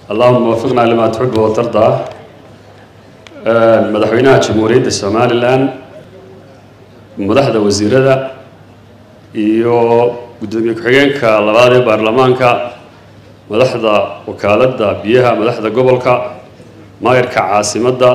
allahuma wafiqnaa limaa tuxibu watardaa madaxweynaha jamhuuriyadda somalilan madaxda wasiirada iyo guddoomiye ku-xigeenka labaad ee baarlamaanka madaxda wakaaladda biyaha madaxda gobolka maayarka caasimadda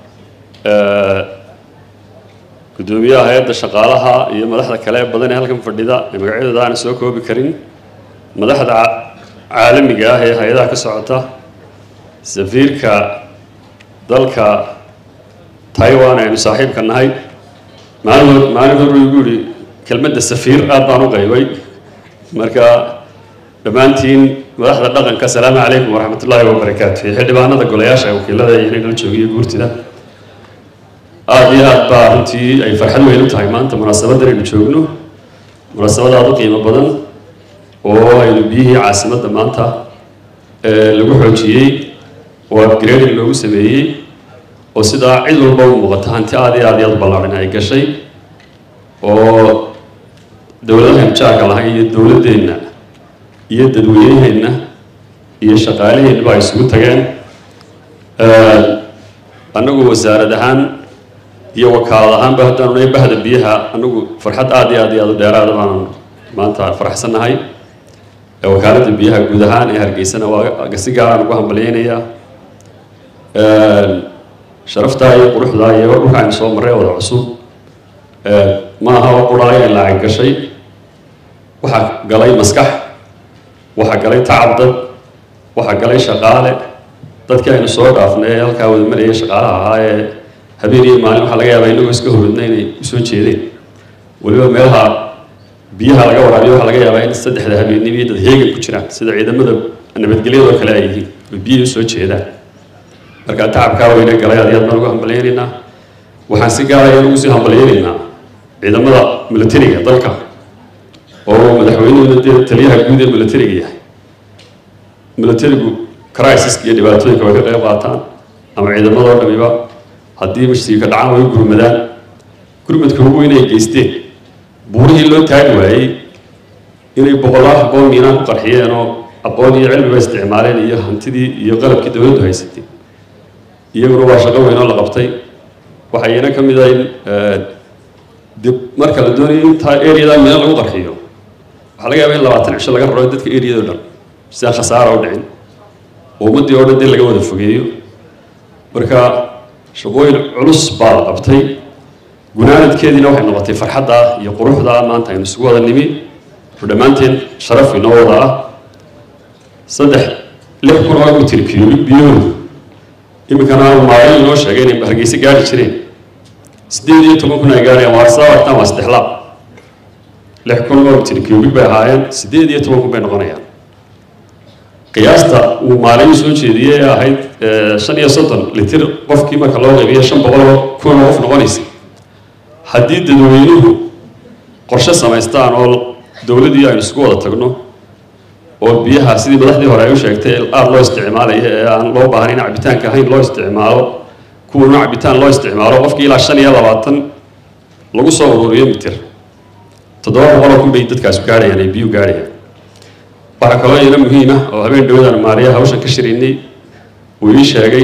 guddoomiyaha hay-adda shaqaalaha iyo madaxda kale ee badan ee halkan fadhida ee magacyadooda aana soo koobi karin madaxda caalamiga ah ee hay-adaha ka socota safiirka dalka taiwan aynu saaxiibka nahay maalin maalin hor igu yihi kelmadda safiir aad baan u qaybay marka dhammaantiin madaxda dhaqanka asalaamu calaykum waraxmat ullaahi wabarakaatu iyo xildhibaanada golayaasha wakiilada iyo inay nala joogiyo guurtida aada iyo aad baa runtii ay farxad weyn u tahay maanta munaasabadan aynu joogno munaasabad aada u qiimo badan oo aynu biyihii caasimadda maanta lagu xoojiyey oo upgrading loogu sameeyey oo sidaa cid walba u muuqata hanti aada iyo aad iyo aad u ballaadhan ay gashay oo dowladahan jaarka lahay iyo dowladdeenna iyo dadweyneheenna iyo shaqaalaheenna ay isugu tageen annagu wasaarad ahaan iyo wakaalad ahaanba haddaanu nahay bahda biyaha annagu farxad aada iyo aad iyo aad u dheeraada baanan maanta faraxsannahay wakaaladda biyaha guud ahaan ee hargeysana waa si gaaraan ugu hambalyeynayaa sharaftaa iyo quruxdaa iyo dhulka aynu soo marray wada cusub maaha oo quraayo ay lacag gashay waxaa galay maskax waxaa galay tacab dad waxaa galay shaqaale dadkii aynu soo dhaafnay ee halkaa wada marayay shaqaalaha ahaa ee habeen iyo maalin waxaa laga yaabaa inagoo iska horodna inay usoo jeedeen weliba meelaha biyaha laga waraabiyo waxaa laga yaabaa in saddexda habeenimo iyo dad heegan ku jiraan sida ciidamada nabadgelyadoo kale ay yihiin oo biyihii usoo jeedaan marka tacabkaa weyne galay aad iyo aad baan ugu hambalyeynaynaa waxaan si gaaraya ugu sii hambalyeynaynaa ciidamada militariga dalka oo madaxweynahooda dee taliyaha guud ee militariga yahay militarigu crisiska iyo dhibaatooyinka way ka qayb qaataan ama ciidamadoo dhamiba haddii mashtiga dhacaan way gurmadaan gurmadka ugu weyn ay geysteen buurihii loo taagi waayey inay boqolaal aqoon miinaan ku qarxiyeen oo aqoon iyo cilmiba isticmaaleen iyo hantidii iyo qalabkii dowladdu haysatay iyaguna waa shaqo weyn oo la qabtay waxaa iyana ka mid ah in dib marka la doonayo intaa areadaa miina lagu qarxiyo waxaa laga yaabaa in labaatan cisho laga raro dadka areado dhan si aan khasaara u dhicin oo ummaddii oo dhan dee laga wada fogeeyo marka shaqooyin culus baa la qabtay gunaanadkeediina waxay noqotay farxadda iyo quruxda maanta aynu isugu wada nimi oo dhammaanteen sharaf inoo wada ah saddex lix kun oo mitir kiilo biyahoodu iminkana maalin inoo sheegay inay hargeysa gaari jireen siddeed iyo toban kun ay gaarayaan waa sababtan waa saddex laab lix kun oo mitir kiilo bay ahaayeen siddeed iyo toban kun bay noqonayaan qiyaasta uu maalin soo jeediyey ee ahayd shan iyo soddon litir qofkii marka loo qaybiyo shan boqol kun oo qof noqonaysa haddii dadweynuhu qorshe samaystaan oo dowladdii aynu isugu wada tagno oo biyaha sidii madaxdii hore ay u sheegtay aada loo isticmaalaya ee aan loo baahnayn cabitaanka ahayn loo isticmaalo kuwana cabitaan loo isticmaalo qofkii ilaa shan iyo labaatan lagu soo ururiyo mitir toddoba boqoloo kun bay dadkaas gaarhayaan ay biyuu gaarhayaan waxaa kaloo iyana muhiim ah oo habeen dhowdaan maariya hawshan ka shiraynay uu ii sheegay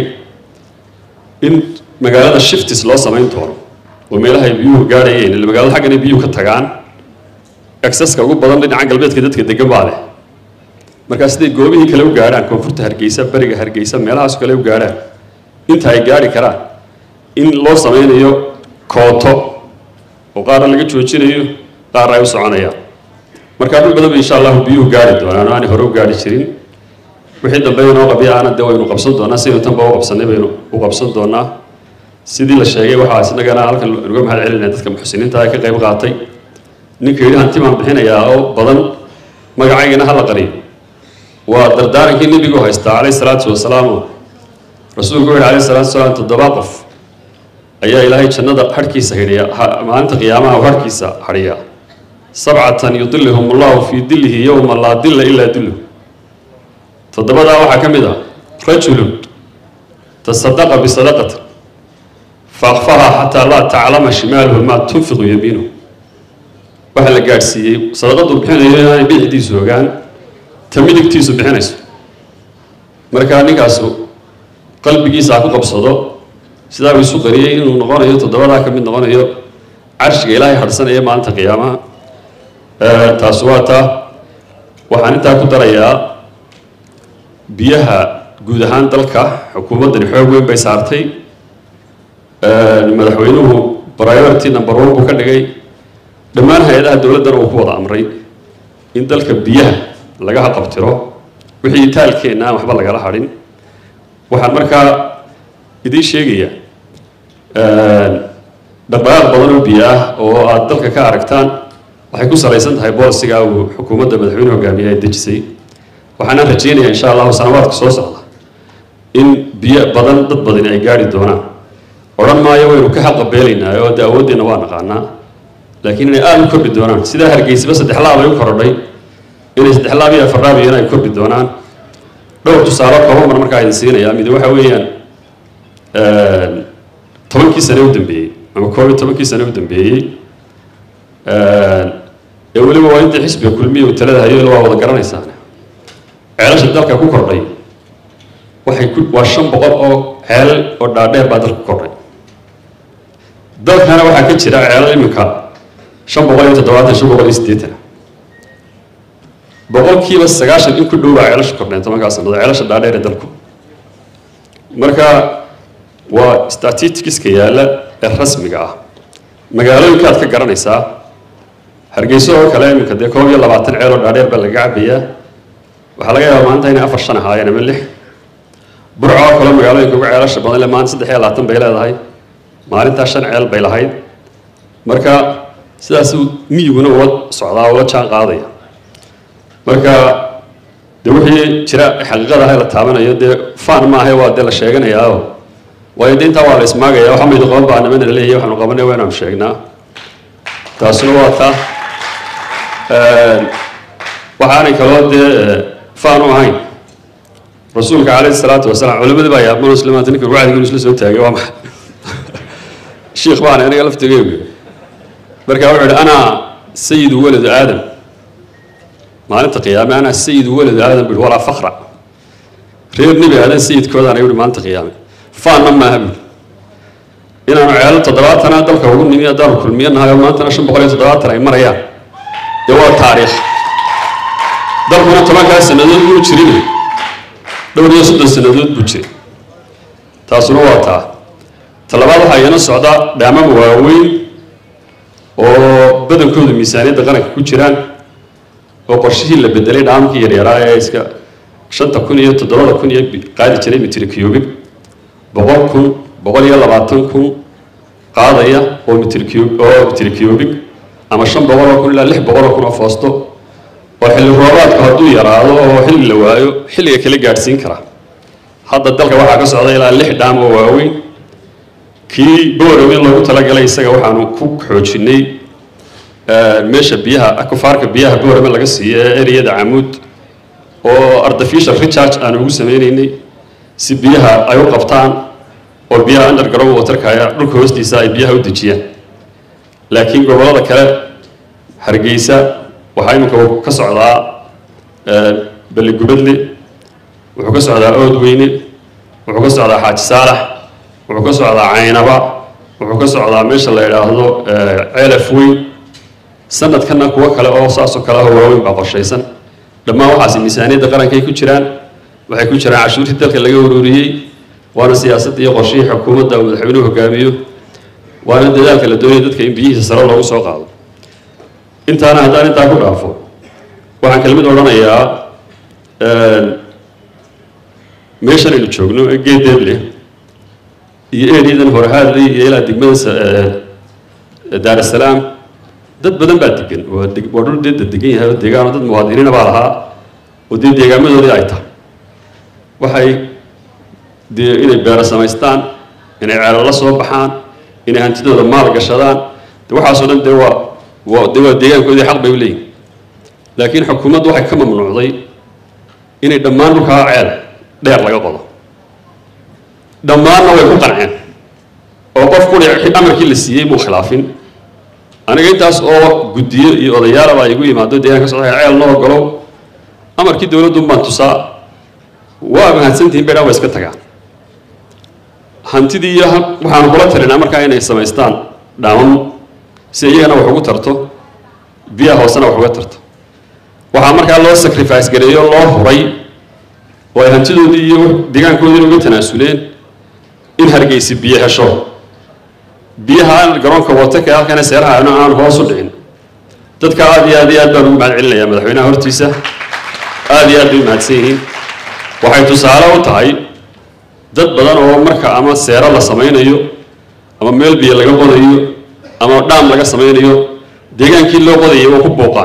in magaalada shiftis loo samayn doono oo meelaha ay biyuhu gaarhayeen ila magaalada xaggan ay biyuhu ka tagaan exceska ugu badan dhinaca galbeedka dadka degan baa leh markaa siday goobihii kale u gaadhaan koonfurta hargeysa beriga hargeysa meelahaas kale u gaadhaan inta ay gaari karaan in loo sameynayo kooto oo qaarna laga joojinayo qaarna ay u soconayaan markaa dhul badan ba insha allahu biyuhu gaari doonaan oo aanay hore u gaari jirin wixii dambe inoo qabiya aana dee waynu qabsan doonaa sidaynu tanba u qabsanay baynu u qabsan doonaa sidii la sheegay waxaa isnagana halkan uga mahad celinaya dadka muxsiniinta ee ka qayb qaatay ninka yidhi hanti baan bixinayaa oo badan magacaygana hala qariyo waa dardaarankii nebigu haystaa calayhi salaatu wasalaam rasuulku wuxuu calayhi salaatu wasalaam toddoba qof ayaa ilaahay jannada harhkiisa hidhiya maalinta qiyaamaha uu harhkiisa hadhiyaa sabcatan yudilihum allahu fii dilihi yowma laa dilla ilaa dilluh toddobadaa waxaa ka mid ah rajulun tasadaqa bisadaqatin faakfaha xataa laa taclama shimaaluhu maa tunfiqu yamiinuhu waxaa la gaadhsiiyey sadaqadu bixinayo inaanay bidixdiisu ogaan ta midigtiisu bixinayso markaa ninkaasu qalbigiisa ha ku qabsado sidaa uu isu qariyey inuu noqonayo toddobadaa ka mid noqonayo carshiga ilaahay hadhsanaya maalinta qiyaamaha taasi waa taa waxaan intaa ku darayaa biyaha guud ahaan dalka xukuumaddani xoog weyn bay saartay madaxweynuhu priority number one buu ka dhigay dhammaan hay-adaha dowladdana uu ku wada amray in dalka biyaha laga haqabtiro wixii taalkeenna aan waxba lagala hadhin waxaan markaa idiin sheegaya dhaqdhaqaaq badan oo biyo ah oo aada dalka ka aragtaan waxay ku salaysan tahay boolisiga uu xukuumadda madaxweyne hogaamiye ay dejisay waxaana rajeynaya insha allahu sanawaadka soo socda in biyo badan dad badani ay gaari doonaan odhan maayo waynu ka xaqabeelaynaa oo de awooddeena waa naqaanaa laakiin inay aada u kordhi doonaan sidaa hargeysaba saddex laab ay u korodhay inay saddex laab iyo afar laab iyana ay kordhi doonaan dhowr tusaale kooban mar markaa idin siinaya mid waxa weeyaan tobankii sane u dambeeyey ama koob iyo tobankii sane u dambeeyey ee weliba waa intii xisbiga kulmiya uu talada hayo waa wada garanaysaan ceelasha dalka ku kordhay waxay ku waa shan boqol oo ceelal oo dhaadheer baa dalka ku kordhay dalkana waxaa ka jira ceelal iminka shan boqol iyo toddobaatan shan boqol iyo siddeetan boqolkiiba sagaashan in ku dhow baa ceelasha kordheen tobankaa sannadood ceelasha dhaadheer ee dalku marka waa statisticska yaalla ee rasmiga ah magaalooyinkaad ka garanaysaa hargeyso oo kale iminka dee koob iyo labaatan ceel oo dhaadheer baa laga cabayaa waxaa laga yaabaa maanta inay afar shan ahaayeen ama lix burco oo kale magaalooyinka ugu ceelasha badan le maanta saddex iyo labaatan bay leedahay maalintaa shan ceel bay lahayd marka sidaas miyiguna ula socdaa ula jaan qaadaya marka de wixii jira xaqiiqada ah la taabanayo dee fan maaha waa dee la sheeganayaa waayo de intaa waa la ismaagaya waxa maydu qaban baa nimana la leeyahay waxaanu qabanay waa inaanu sheegnaa taasuna waa taa waxaanay kaloo dee fan u ahayn rasuulka calayhi salaatu wasalaam culimadii baa yaabman muslimaanta ninka wacdigiinu isla soo taagay waa maxay shiikh baan aniga laftigeygu marka wuxuu ihi ana sayidu waladu aadam maalinta qiyaame ana sayidu waladu aadam bui walaa fakra reer nebi aadan sayidkoodaan ayuu maalinta qiyaame faanna maaha bui inaanu ceelo toddobaatana dalka ugu nimi haddaanu kulmiyo nahay oo maantana shan boqol iyo toddobaatan ay marayaan dee waa taariikh dalkuna tobankaa sannadood buu jirin dhowr iyo soddon sannadood buu jiray taasuna waa taa talabaad waxaa iyana socda dhaamama waaweyn oo badankoodu miisaaniyadda qaranka ku jiraan oo qorshihii la bedelay dhaamkii yaryaraa ee iska shanta kun iyo toddobada kun iyo qaadi jiray mitri cubig boqol kun boqol iyo labaatan kun qaadaya oo mitri oo mitri cubig ama shan boqol oo kun ilaa lix boqol oo kun oo foosto oo xilli roobaadku hadduu yaraado oo xilli la waayo xilliga kala gaadhsiin kara hadda dalka waxaa ka socda ilaa lix dhaam oo waaweyn kii borow in loogu talagalay isaga waxaanu ku xoojinay meesha biyaha akufaarka biyaha borome laga siiyo ee ereyada camuud oo artificial recharge aanu ugu sameynaynay si biyaha ay u qabtaan oo biyaha underground waterka dhulka hoostiisa ay biyaha u dejiyaan laakiin gobollada kale hargeysa waxaa iminka ka socdaa beligubadle wuxuu ka socdaa oodweyne wuxuu ka socdaa xaaji saalax wuxuu ka socdaa caynaba wuxuu ka socdaa meesha la yidhaahdo ceelaf weyn sanadkana kuwo kale oo saasoo kale ah waaweyn baa qorshaysan dhammaan waxaasi miisaaniyadda qaranka ay ku jiraan waxay ku jiraan cashuurtii dalka laga ururiyey waana siyaasadda iyo qorshihii xukuumadda uu madaxweynuhu hogaamiyo waana dadaalka la doonaya dadka in biyihiisa sare loogu soo qaado intaana haddaan intaa ku dhaafo waxaan kelmid odhanayaa meeshan aynu joogno ee geedeeble iyo eedyadan horhaadley iyo ilaa degmada daarasalaam dad badan baa degan waa waa dhul dee degan yahay oo deegaano dad muwaadiniina baa lahaa oo dee deegaamadoodii ay tahay waxay dee inay beero samaystaan inay ceelo la soo baxaan inay hantidooda maal gashadaan de waxaasoo dhan dee waa waa dee waa deegaankoodii xaq bay u leeyihin laakiin xukuumaddu waxay ka mamnuucday inay dhammaan dhulkaa ceel dheer laga qodo dhammaanna way ku qanceen oo qof kuli amarkii la siiyey muu khilaafin aniga intaas oo guddiyo iyo odayaalaba igu yimaado deegaan ka socda ceel noo ogolow amarkii dowladdu baan tusaa waa mahadsantihin bay dhan waa iska tagaan hantidii iyo waxaanu kula talinaa markaa inay samaystaan dhaamam si iyagana wax ugu tarto biyaha hoosena wax uga tarto waxaa markaa loo sacrifice gareeyo loo huray oo ay hantidoodii iyo deegaankoodiina uga tanaasuleen in hargeysi biyo hesho biyaha garoonka wataka halkana seeraha aan hoos u dhicin dadka aad iyo aad iyo aad baan ugu mahad celinayaa madaxweynaha hortiisa aad iyo aad bay mahadsan yihiin waxay tusaale u tahay dad badan oo marka ama seero la samaynayo ama meel biyo laga qodayo ama dhaam laga samaynayo deegaankii loo qodayay oo ku buuqaan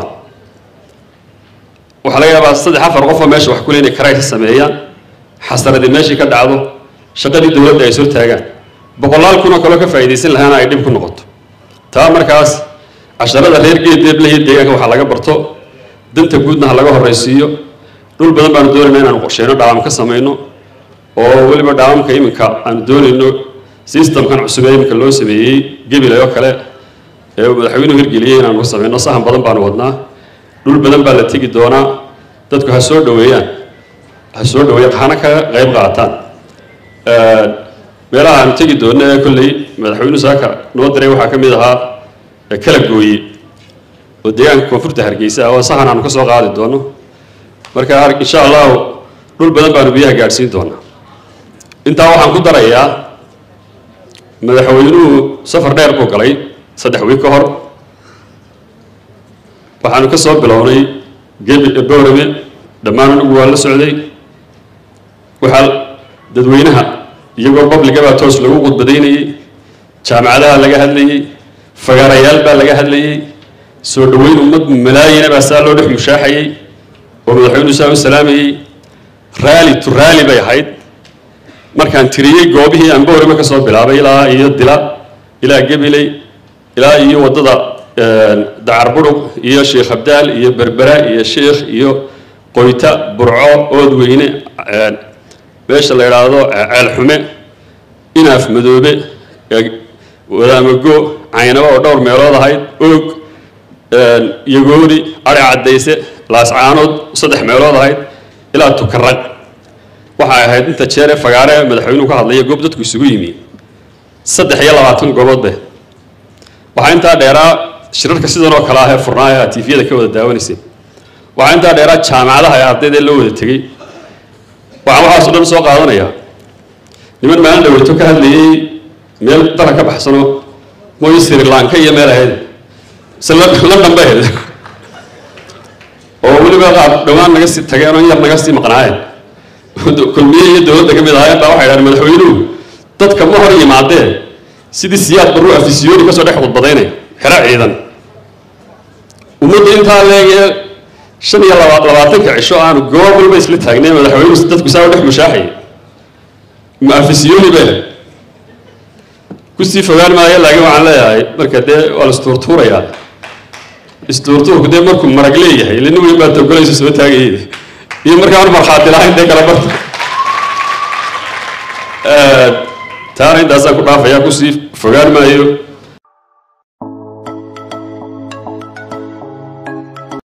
waxaa laga yaabaa saddex afar qof oo meesha wax kule inay karaysa sameeyaan xasaradii meeshii ka dhacdo shaqadii dowladda ay soo taagaan boqolaal kun oo kaloo ka faa'iidaysan lahaana ay dhib ku noqoto taa markaas casharada reer geedeeblahiyo deegaanka waxaa laga barto danta guudna ha laga horraysiiyo dhul badan baanu doonayna inaanu qorsheyno dhaawam ka samayno oo weliba dhaawamka iminka aanu doonayno systemkan cusub ee iminka loo sameeyey gebilay oo kale ee madaxweynuhu hirgeliyey inaanu ka samayno sahan badan baanu wadnaa dhul badan baa la tegi doonaa dadku ha soo dhoweeyaan ha soo dhoweeyaan hana ka qayb qaataan meelaha aanu tegi doonno ee kolley madaxweynuhu saaka noo diray waxaa ka mid ahaa kala gooye oo deegaanka koonfurta hargeysa ah oo sahan aanu ka soo qaadi doono marka insha allahu dhul badan baanu biyaha gaadhsiin doonaa intaa waxaan ku darayaa madaxweynuhu safar dheer buu galay saddex wiig ka hor waxaanu ka soo bilownay gebi boorame dhammaan anigu waa la socday waxaa dadweynaha iyagoo babliga baa toos lagu khudbadaynayey jaamacadaha laga hadlayey fagaarayaal baa laga hadlayey soo dhoweyn ummad malaayina baa saa loo dhex mushaaxayey oo madaxweynuhu saa u salaamayey raali tu raali bay ahayd markaan tiriyey goobihii aan boorame ka soo bilaabay ilaa iyo dila ilaa gebiley ilaa iyo waddada dacar budhug iyo sheekh abdaal iyo berbera iyo sheekh iyo qoyta burco oodweyne meesha la idhaahdo ceelxume inaaf madoobe wadaamago caynaba oo dhowr meelood ahayd oog yagoori ari caddayse laascaanood saddex meelood ahayd ilaa tukarag waxay ahayd inta jeere fagaare madaxweynuhu ka hadlaya goob dadku isugu yimi saddex iyo labaatan goobood be waxaa intaa dheeraa shirarka sidan oo kale ah ee furnaa ee aad tiifiyada ka wada daawanayseen waxaa intaa dheeraa jaamacadaha ee ardayda loo wada tegey waxaan waxaasoo dhan soo qaadanayaa niman maalin dhaweyto ka hadlayey meel dala ka baxsano mooy sri lanka iyo meel ahayd se london bay ahayd oo weliba qaar dhowaan naga sii tageen oo yar naga sii maqnaayeen kulmiye iyo dowladda ka mid ahaayeen baa waxay dhahdeen madaxweynuhu dadka ma hor yimaadeen sidii siyaad barru afisiyoni kasoo dhex khudbadaynaya xero ciidan ummadda intaa leegee shan iyo laba labaatanka cisho aanu goob walba isla taagnay madaxweynuhu dadku saa u dhex mushaaxayay ma afisiyoni bay kusii fogaan maayo laakiin waxaan leeyahay marka dee waa la istuurtuurayaa istuurtuurku dee markuu marag leeyahay ila nin weyn baa togolaysa soo taagayay iyo markaan markhaati lahayn dee kala barta taana intaasaan ku dhaafayaa kusii fogaan maayo